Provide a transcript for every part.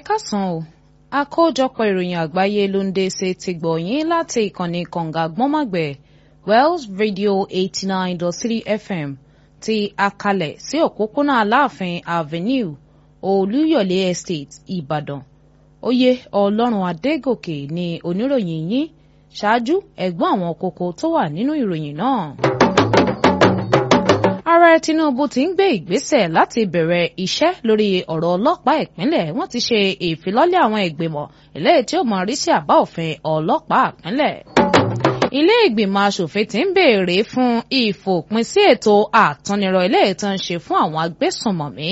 káàsán o àkójọpọ̀ ìròyìn àgbáyé ló ń dé ṣe ti gbọ̀yìn láti ìkànnì kànga gbọ́nmọ̀gbẹ̀ Wells Radio eighty nine dot three FM ti akalẹ̀ sí òpópónà Aláàfin Avenue Olúyọ̀lé Estate Ìbàdàn oyè Ọlọ́run Adégòkè ni oníròyìn yín ṣáájú ẹ̀gbọ́n àwọn kókó tó wà nínú ìròyìn náà ààrẹ tinubu ti ń gbé ìgbésẹ̀ láti bẹ̀rẹ̀ iṣẹ́ lórí ọ̀rọ̀ ọlọ́pàá ìpínlẹ̀ wọ́n ti ṣe ìfilọ́lẹ̀ àwọn ìgbìmọ̀ eléyìí tí ó mọ rí sí àbá òfin ọlọ́pàá ìpínlẹ̀. ilé ìgbìmọ̀ asòfin ti ń béèrè fún ìfòpin sí ètò àtúnirọ̀ eléyìí tó ń ṣe fún àwọn agbésùnmọ̀mí.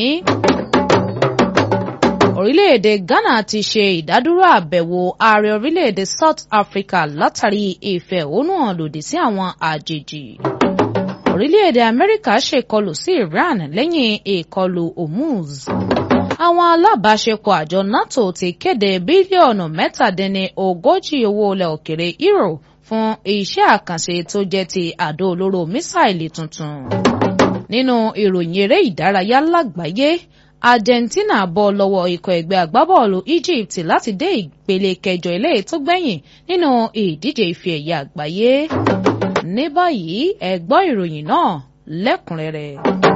orílẹ̀-èdè ghana ti ṣe ìdádúró àbẹ̀wò ààrẹ orílẹ̀-èdè south africa látàrí ìfẹ̀hónúhàn lòdì sí àwọn àjèjì orílẹ̀-èdè amẹ́ríkà ṣèkọlù sí iran lẹ́yìn ìkọlù hormuz. àwọn alábàáṣepọ̀ àjọ nato ti kéde bílíọ̀nù mẹ́tàdínní ogójì owó ilẹ̀ òkèrè euro fún iṣẹ́ àkànṣe tó jẹ́ ti àdó olóró mísáìlì tuntun. nínú ìròyìn eré ìdárayá lágbàáyé argentina bọ́ lọ́wọ́ ikọ̀ ẹgbẹ́ agbábọ́ọ̀lù egypt láti dé ìpele kẹjọ ilé tó gbẹ̀yìn nínú ìdíje ife ẹ̀yẹ àgbáyé ní báyìí ẹ gbọ́ ìròyìn náà lẹ́kùnrẹ́rẹ́.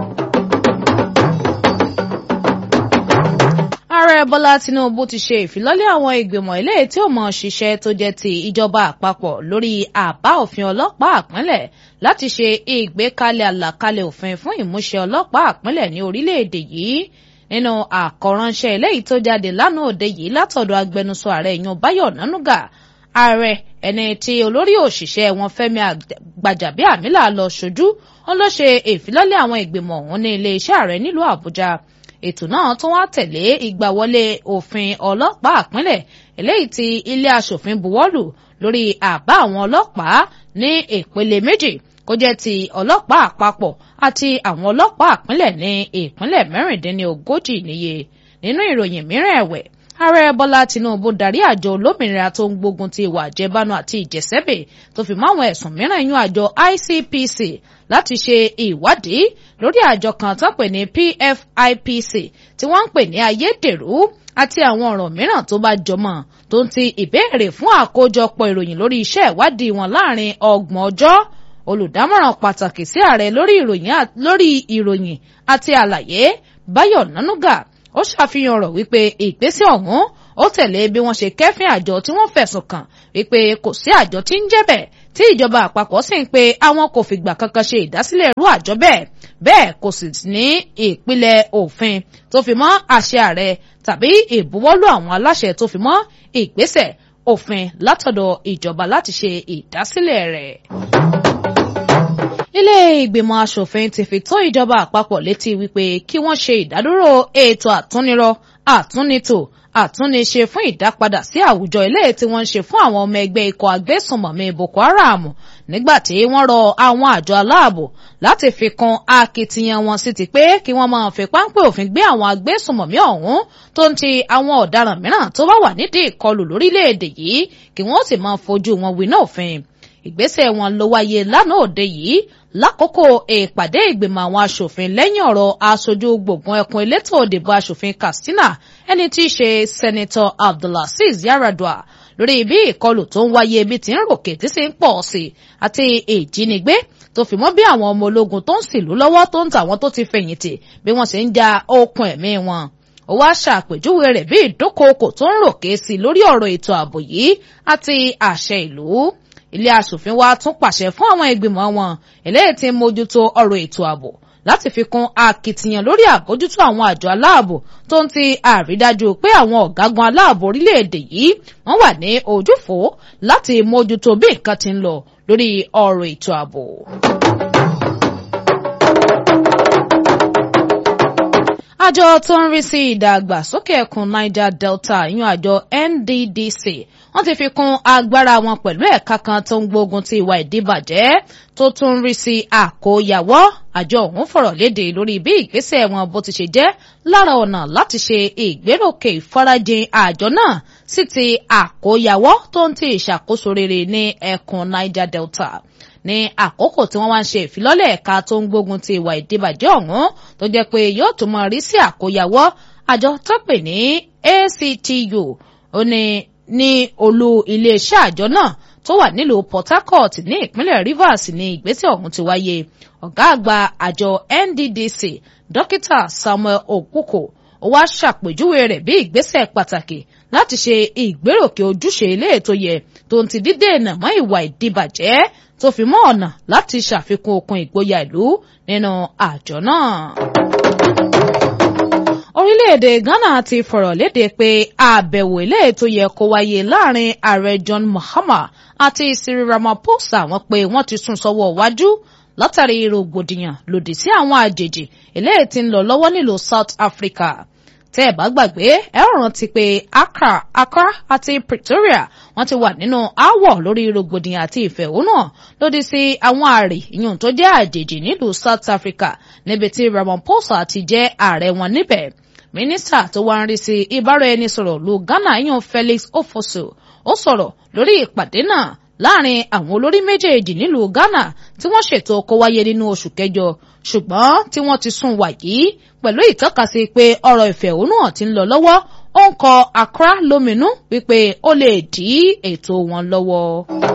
ààrẹ bọ́lá tinubu ti ṣe ìfilọ́lẹ̀ àwọn ìgbìmọ̀ ilé tí ó mọ̀ ṣiṣẹ́ tó jẹ́ ti ìjọba àpapọ̀ lórí àbá òfin ọlọ́pàá àpínlẹ̀ láti ṣe ìgbékalẹ̀ àlàkalẹ̀ òfin fún ìmúṣẹ ọlọ́pàá àpínlẹ̀ ní orílẹ̀-èdè yìí nínú àkọ́ránṣẹ́ eléyìí tó jáde lánàá òde yìí látọ̀dọ̀ agbẹnusọ ààrẹ yan báyọ̀ nánúgà ààrẹ ẹni tí olórí òṣìṣẹ́ wọn Fẹ́mi Gbàjàbíàmílà lọ ṣojú wọn ló ṣe ìfilọ́lẹ̀ àwọn ìgbìmọ̀ ọ̀hún ní iléeṣẹ́ ààrẹ nílùú Àbújá ètò náà tún wá tẹ̀lé ìgbàwọlé òfin ọlọ́pàá àpínlẹ̀ eléyìí tí ilé aṣòfin buwọ́lù lórí àbá àwọn ọlọ́pàá ní ìpele méjì kó jẹ́ ti ọlọ́pàá àpapọ̀ àti àwọn ọlọ́pàá àpínlẹ̀ ní ìpínlẹ̀ mẹ́rìndínlógójì níye nínú ìròyìn mìíràn ẹ̀wẹ̀ ààrẹ bọ́lá tinubu darí àjọ olómìnira tó ń gbógun ti ìwà àjẹbánu àti ìjẹsẹ́bẹ̀ tó fi mọ́ àwọn ẹ̀sùn mìíràn yún àjọ ICPC láti ṣe ìwádìí lórí àjọ kan tó pè ní PFIPC tí wọ́n ń pè ní ayédèrú àti àwọn ọ̀rọ̀ mìíràn tó bá jọmọ́ tó ń ti ìbéèrè fún àkójọpọ̀ ìròyìn lórí iṣẹ́ ìwádìí wọn láàrin ọgbọ̀n ọjọ́ olùdámọ̀ràn pàtàkì sí ààrẹ lórí ìròyìn àti àlàyé báyọ̀ nánúgà ó ṣàfihàn ọ̀rọ̀ wípé ìgbésẹ̀ ọ̀hún ó tẹ̀lé bí wọ́n ṣe kẹ́fín àjọ tí wọ́n fẹ̀sùn kàn wípé kò sí àjọ tí ń jẹ́ bẹ́ẹ̀ tí ìjọba àpapọ̀ sì ń pe àwọn kò fìgbà kankan ṣe ìdásílẹ̀ irú àjọ bẹ́ẹ̀ bẹ́ẹ̀ kò sì ní ìpìlẹ̀ òfin tó fi mọ́ àṣẹ ààrẹ tàbí ìbuwọ́lù àwọn aláṣẹ tó fi mọ́ ìgbésẹ̀ òfin látọ̀dọ̀ ìjọba láti ṣe ìdásílẹ̀ rẹ̀ ilé ìgbìmọ̀ asòfin ti fi tó ìjọba àpapọ̀ létí wípé kí wọ́n ṣe ìdádúró ètò àtúnirọ̀ àtúnitò àtúnniṣe fún ìdápadà sí àwùjọ ilé tí wọ́n ń ṣe fún àwọn ọmọ ẹgbẹ́ ikọ̀ agbésùnmọ̀mí Boko Haram nígbà tí wọ́n rọ àwọn àjọ aláàbò láti fi kún akitiyan wọn sí ti pé kí wọ́n máa fi páńpẹ́ òfin gbé àwọn agbésùnmọ̀mí ọ̀hún tó ń ti àwọn ọ̀daràn mìíràn tó bá wà nídìí ìkọlù lórílẹ̀‐èdè yìí kí wọ́n sì máa fojú wọn winá òfin ìgbésẹ̀ wọn ló wáyé lánàá òde yìí lákòókò ìpàdé ìgbìmọ̀ àwọn aṣòfin lẹ́yìn ọ̀rọ̀ aṣojú gbùngbùn ẹkùn elétò òdìbò aṣòfin Katsina ẹni tí í ṣe sẹ́nitọ́ Abdulaziz Yaradua lórí bí ìkọlù tó ń wáyé ibi tí ń ròkè tí sì ń pọ̀ sí àti ìjínigbé tó fi mọ́ bí àwọn ọmọ ológun tó ń sìlú lọ́wọ́ tó ń tàwọn tó ti fẹ̀yìntì bí wọ́n ṣe ń ja okùn ẹ̀mí wọn ó wá ṣàpèjúwe rẹ̀ bí ìdúnkookò tó ń ròkè sí lórí ọ̀rọ̀ ètò ààbò yìí àti àṣẹ ìlú ilé aṣòfin wa tún pàṣẹ fún àwọn ìgbìmọ̀ wọn eléyìí tí ń mójútó ọ̀rọ̀ ètò ààbò láti fi kún akitiyan lórí àbójútó àwọn àjọ aláàbò tó ń ti àrídájú pé àwọn ọ̀gágun aláàbò orílẹ̀-èdè yìí wọ́n wà ní ojúfò láti mójútó bí nǹkan ti ń lọ lórí ọ̀rọ̀ ètò ààbò. àjọ tó ń rí sí ìdàgbàsókè ẹkùn Niger Delta ìyún àjọ NDDC wọ́n ti fi kún agbára wọn pẹ̀lú ẹ̀ka kan tó ń gbógun ti ìwà ìdíbàjẹ́ tó tún ń rí sí àkóyawọ́ àjọ ọ̀hún fọ̀rọ̀ léde lórí bí ìgbésẹ̀ wọn bó ti ṣe jẹ́ lára ọ̀nà láti ṣe ìgbéròkè ìfarajìn àjọ náà sí ti àkóyawọ́ tó ń ti ìṣàkóso rere ní ẹkùn Niger Delta ní àkókò tí wọ́n wá ń ṣe ìfilọ́lẹ̀ ẹ̀ka tó ń gbógun ti ìwà ìdíbàjẹ́ ọ̀hún tó jẹ́ pé yóò tún máa rí sí àkóyawọ́ àjọ tó pè ní ACTU ó ní ní olú iléeṣẹ́ àjọ náà tó wà nílùú Port Harcourt ní ìpínlẹ̀ Rivers ní ìgbésẹ̀ ọ̀hún ti wáyé ọ̀gá àgbà àjọ NDDC dókítà Samuel Okuko ó wá ṣàpèjúwe rẹ̀ bí ìgbésẹ̀ pàtàkì láti ṣe ìgbéròkè ojúṣe ilé ètò yẹ tó ń ti dídènà mọ́ ìwà ìdìbàjẹ́ tó fi mọ́ ọ̀nà láti ṣàfikún okun ìgboyà ìlú nínú àjọ náà. orílẹ̀-èdè Ghana ti fọ̀rọ̀ léde pé àbẹ̀wò ilé ètò yẹ kó wáyé láàrin ààrẹ John Mahama àti Cyril Ramaphosa wọn pé wọ́n ti sún sọ́wọ́ wájú látàrí rògbòdìyàn lòdì sí àwọn àjèjì eléyìí tí ń lọ lọ́wọ́ nílùú South Africa tẹ́ ẹ̀ bá gbàgbé ẹ ó rántí pé Accra Accra àti Pretoria wọ́n ti wà nínú aáwọ̀ lórí rògbòdìyàn àti ìfẹ̀hónúhàn lòdì sí àwọn àrè ìyún tó jẹ́ àjèjì nílùú South Africa níbi tí Ramaphosa ti jẹ́ ààrẹ wọn níbẹ̀ mínísítà tó wá ń rí sí ìbáraẹnisọ̀rọ̀ lu Ghana ìyún Felix Ofosu ó sọ̀rọ̀ lórí ìpàdé náà láàrin àwọn olórí méjèèjì nílùú Ghana tí wọ́n ṣètò kó wáyé nínú oṣù kẹjọ ṣùgbọ́n tí wọ́n ti sún wà yìí pẹ̀lú ìtọ́kasí pé ọ̀rọ̀ ìfẹ̀hónúhàn ti ń lọ lọ́wọ́ ó ń kọ Accra lóminú wípé ó lè dí ètò wọn lọ́wọ́.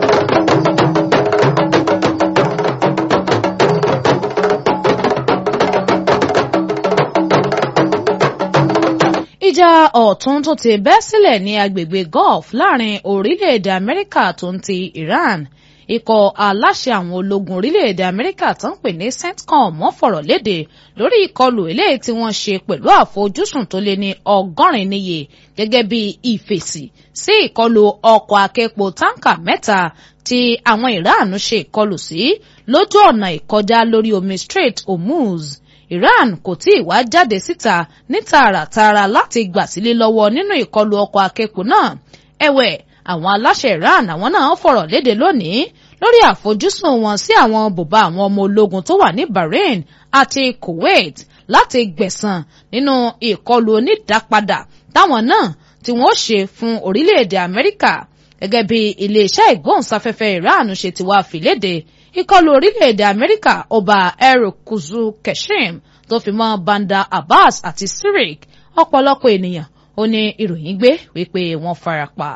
ìjà ọ̀tún tó ti bẹ́ sílẹ̀ ní agbègbè Gulf láàrin orílẹ̀-èdè Amẹ́ríkà tó ń ti Iran ikọ̀ aláṣẹ àwọn ológun orílẹ̀-èdè Amẹ́ríkà tó ń pè ní CENTCOM wọ́n fọ̀rọ̀ léde lórí ìkọlù eléyìí tí wọ́n ṣe pẹ̀lú àfojúsùn tó lé ní ọgọ́rin níye gẹ́gẹ́ bí ìfèsì sí ìkọlù ọkọ̀ akẹ́pọ̀ táǹkà mẹ́ta tí àwọn Iran ṣe ìkọlù sí lójú ọ̀nà ìkọjá lórí omi Strait Hormuz Iran kò tí ì wá jáde síta ní tààràtààrà láti gbà sílé lọ́wọ́ nínú ìkọlù ọkọ̀ akẹ́kọ̀ọ́ náà ẹ̀wẹ̀ àwọn aláṣẹ Iran àwọn náà fọ̀rọ̀ léde lónìí lórí àfojúsùn wọn sí àwọn bùbá àwọn ọmọ ológun tó wà ní Bahrain àti Kuwait láti gbẹ̀san nínú ìkọlù onídàápadà táwọn náà tí wọ́n ṣe fún orílẹ̀-èdè Amẹ́ríkà gẹ́gẹ́ bí iléeṣẹ́ ìgbóhùnsáfẹ́fẹ́ Iran ṣe ti wá fìlédè ìkọlù orílẹ̀-èdè Amẹ́ríkà ọba Erukuzu Keshim tó fi mọ́ Banda Abbas àti Sirik ọ̀pọ̀lọpọ̀ ènìyàn ó ní ìròyìn gbé wípé wọ́n farapa.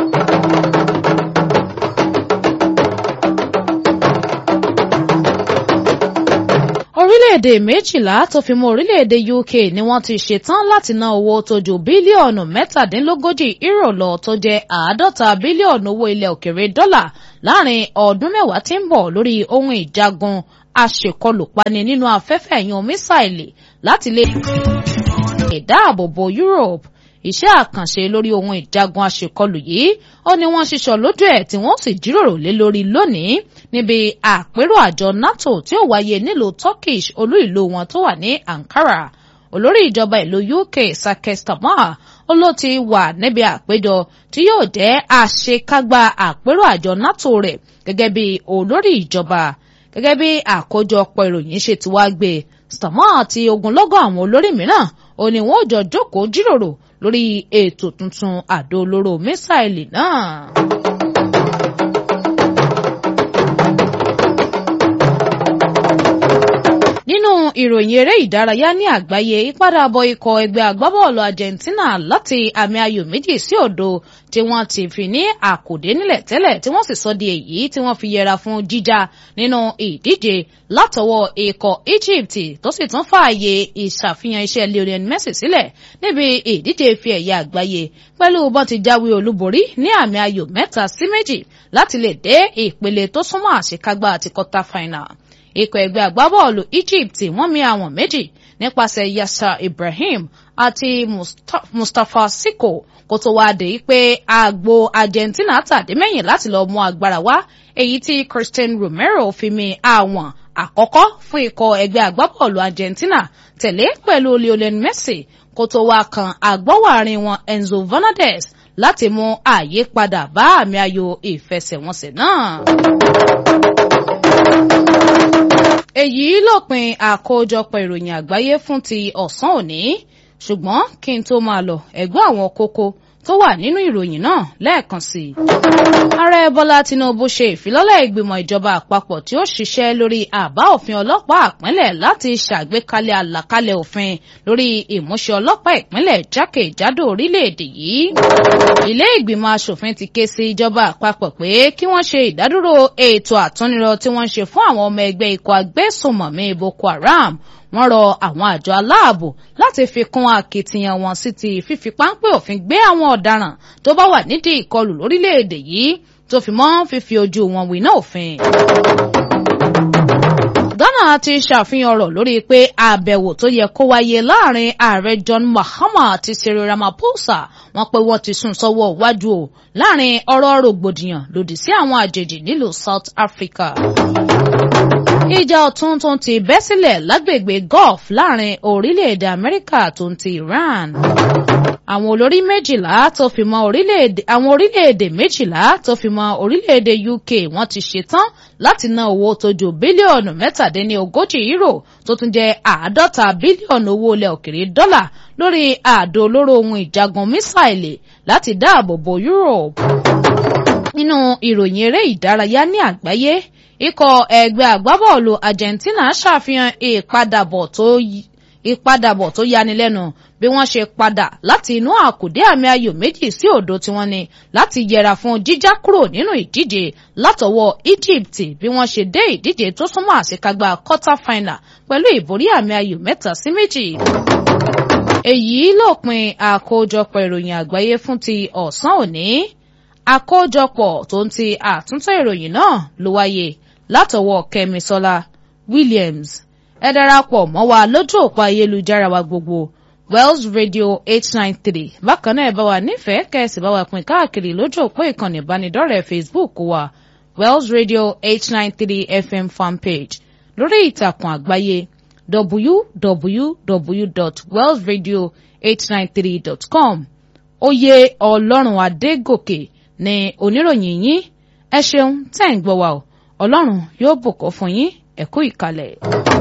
orílẹ̀-èdè méjìlá tó fi mọ́ orílẹ̀-èdè UK ni wọ́n ti ṣetán láti ná owó tó ju bílíọ̀nù mẹ́tàdínlógójì euro lọ tó jẹ́ àádọ́ta bílíọ̀nù owó ilẹ̀ òkèrè dọ́là láàrin ọdún mẹ́wàá tí ń bọ̀ lórí ohun ìjagun aṣèkọlùpani nínú afẹ́fẹ́ ẹ̀yàn mísáìlì láti lè dáàbòbò Europe iṣẹ́ àkànṣe lórí ohun ìjagun aṣèkọlù yìí ó ní wọ́n ṣiṣọ́ lójú ẹ̀ tí wọ́n sì jíròrò lé lórí lónìí níbi àpérò àjọ NATO tí ó wáyé nílùú Turkish olú ìlú wọn tó wà ní Ankara olórí ìjọba ìlú UK Sakeh Starmer ó ló ti wà níbi àpéjọ tí yóò jẹ́ àṣekágbá àpérò àjọ NATO rẹ̀ gẹ́gẹ́ bí olórí ìjọba gẹ́gẹ́ bí àkójọpọ̀ ìròyìn ṣe ti wá gbé Starmer àti ogunlọ́gọ̀ àwọn olórí mìíràn ó ní wọ́n jọ jókòó jíròrò lórí ètò tuntun àdó olóró mísáìlì náà. nínú ìròyìn eré ìdárayá ní àgbáyé ìpadàbọ̀ ikọ̀ ẹgbẹ́ agbábọ́ọ̀lù Argentina láti àmì ayò méjì sí òdo tí wọ́n ti fi ní àkòdé nílẹ̀ tẹ́lẹ̀ tí wọ́n sì sọ di èyí tí wọ́n fi yẹra fún jíjà nínú ìdíje látọwọ́ ikọ̀ Egypt tó sì tún fààyè ìṣàfihàn iṣẹ́ Lionel Messi sílẹ̀ níbi ìdíje ife ẹ̀yẹ àgbáyé pẹ̀lú bọ́n ti jáwé olúborí ní àmì ayò mẹ́ta sí méjì láti lè dé ìpele tó súnmọ́ àṣekágbá àti quarter final ikọ̀ ẹgbẹ́ agbábọ́ọ̀lù Egypt wọ́n mi àwọn méjì nípasẹ̀ Yasser Ibrahim àti Mustapha Siko kó tó wá dé pé àgbo Argentina tàdé mẹ́yìn láti lọ mú agbára wá èyí tí Christian Romero fi mi àwọn àkọ́kọ́ fún ikọ̀ ẹgbẹ́ agbábọ́ọ̀lù Argentina tẹ̀lé pẹ̀lú Lionel Messi kó tó wá kan àgbọ́wàrin wọn Enzo Fernandez láti mú àyípadà bá àmì ayò ìfẹsẹ̀wọnsẹ̀ náà èyí lópin àkójọpọ̀ ìròyìn àgbáyé fún ti ọ̀sán òní ṣùgbọ́n kí n tó máa lọ ẹ̀gbọ́n àwọn kókó tó wà nínú ìròyìn náà lẹ́ẹ̀kan sí i. ààrẹ bọ́lá tinubu ṣe ìfilọ́lẹ̀ ìgbìmọ̀ ìjọba àpapọ̀ tí ó ṣiṣẹ́ lórí àbá òfin ọlọ́pàá ìpínlẹ̀ láti ṣàgbékalẹ̀ àlàkalẹ̀ òfin lórí ìmúṣẹ ọlọ́pàá ìpínlẹ̀ jákèjádò orílẹ̀-èdè yìí. ilé ìgbìmọ̀ asòfin ti ké sí ìjọba àpapọ̀ pé kí wọ́n ṣe ìdádúró ètò àtúnirọ tí wọ́n ń ṣe fún àwọn ọmọ ẹgbẹ́ ikọ̀ agbésùnmọ̀mí boko haram wọ́n rọ àwọn àjọ aláàbò láti fi kún akitiyan wọn sí ti fífi páńpẹ́ òfin gbé àwọn ọ̀daràn tó bá wà nídìí ìkọlù lórílẹ̀‐èdè yìí tó fi mọ́ fífi ojú wọn wí náà òfin. Ghana ti ṣàfihàn ọ̀rọ̀ lórí pé àbẹ̀wò tó yẹ kó wáyé láàrin ààrẹ John Mahama àti Cyril Ramaphosa wọ́n pé wọ́n ti sún sọ́wọ́ iwájú o láàrin ọ̀rọ̀ rògbòdìyàn lòdì sí àwọn àjèjì nílùú South Africa ìjà ọ̀tún tó ń ti bẹ́ sílẹ̀ lágbègbè Gulf láàrin orílẹ̀-èdè Amẹ́ríkà tó ń ti Iran. àwọn olórí méjìlá tó fi mọ́ orílẹ̀-èdè àwọn orílẹ̀-èdè méjìlá tó fi mọ́ orílẹ̀-èdè UK wọ́n ti ṣetán láti ná owó tó ju bílíọ̀nù mẹ́tàdínlógójì euro tó tún jẹ́ àádọ́ta bílíọ̀nù owó ilẹ̀ òkèrè dọ́là lórí àdó olóró ohun ìjagun mísáìlì láti dáàbò bo Europe. nínú ìròyìn eré ìdárayá ní àgbáyé ikọ̀ ẹgbẹ́ agbábọ́ọ̀lù Argentina ṣàfihàn ìpadàbọ̀ tó ìpadàbọ̀ tó yanilẹ́nu bí wọ́n ṣe padà láti inú àkùdé àmì ayò méjì sí òdo tí wọ́n ní láti yẹra fún jíjá kúrò nínú ìdíje látọwọ́ Egypt bí wọ́n ṣe dé ìdíje tó súnmọ́ àṣekágbá quarter final pẹ̀lú ìborí àmì ayò mẹ́ta sí méjì. èyí lópin àkójọpọ̀ ìròyìn àgbáyé fún ti ọ̀sán òní àkójọpọ̀ tó ń ti àtúntò ìròyìn náà ló wáyé látọwọ́ Kẹ́misọ́lá Williams ẹ darapọ̀ mọ́ wa lójú òpó ayélujára wa gbogbo Wells Radio eight nine three bákan náà ẹ bá wa nífẹ̀ẹ́ kẹ́sì bá wa pín káàkiri lójú òpó ìkànnì ìbánidọ́rẹ̀ẹ́ Facebook wa Wells Radio eight nine three FM fanpage lórí ìtàkùn àgbáyé www.wellsradio893.com oyè ọlọ́run adégòkè ní oníròyìn yín ẹ ṣeun tẹ́ ń gbọ́ wa o ọlọ́run yóò bùkún fún yín ẹ kú ìkàlẹ̀.